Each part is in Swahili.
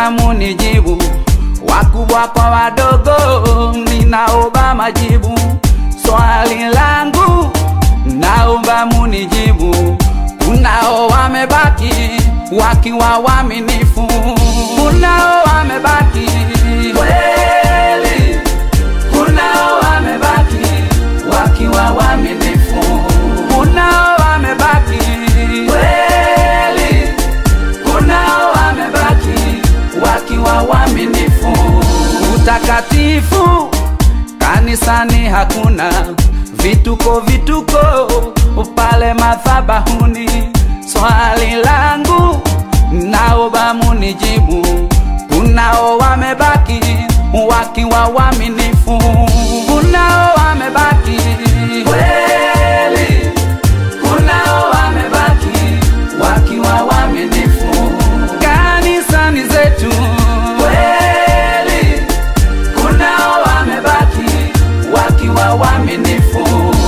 naomba munijibu, wakubwa kwa wadogo, ninaomba majibu. Swali langu naomba munijibu, kunao wamebaki wakiwa waaminifu, kunao wamebaki kweli, kunao wamebaki wakiwa waaminifu, kunao wamebaki kweli, kunao wamebaki wakiwa waaminifu. Utakatifu kanisani hakuna, vituko vituko pale madhabahuni. Swali langu naomba munijibu, kunao wamebaki wakiwa waaminifu, kunao wamebaki kweli, kunao wamebaki wakiwa waaminifu kanisani zetu kweli, kunao wamebaki wakiwa waaminifu.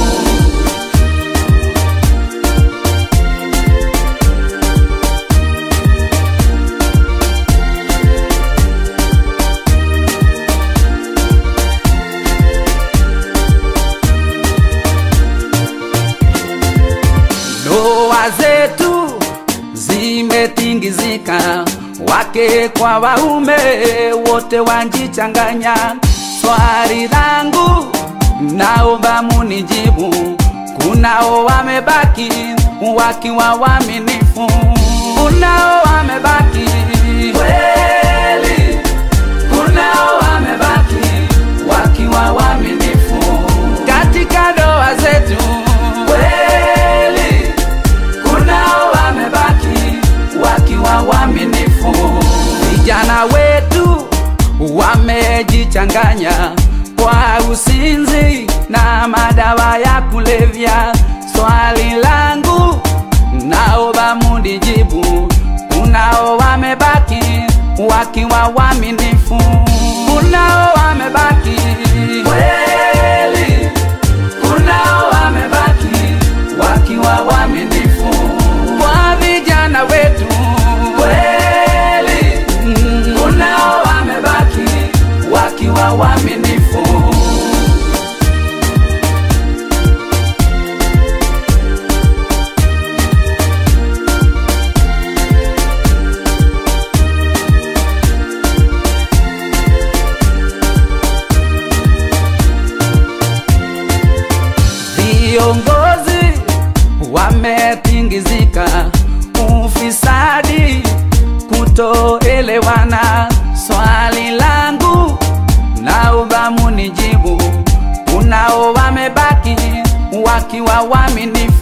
Ndoa zetu zimetingizika, wake kwa waume wote wanjichanganya. Swali langu naomba munijibu, kunao wamebaki wakiwa waaminifu, kunao wamebaki kweli, kunao wamebaki wakiwa waaminifu katika ndoa zetu kweli, kunao wamebaki wakiwa waaminifu. Vijana wetu wamejichanganya kwa usinzi na madawa ya kulevya. Swali langu naomba munijibu, kunao wamebaki wakiwa waaminifu, kunao wamebaki kweli, kunao wamebaki wakiwa waaminifu kwa vijana wetu kweli, mm, kunao wamebaki wakiwa waaminifu. Viongozi wametingizika, ufisadi, kutoelewana. Swali langu naomba munijibu, kunao wamebaki wakiwa waaminifu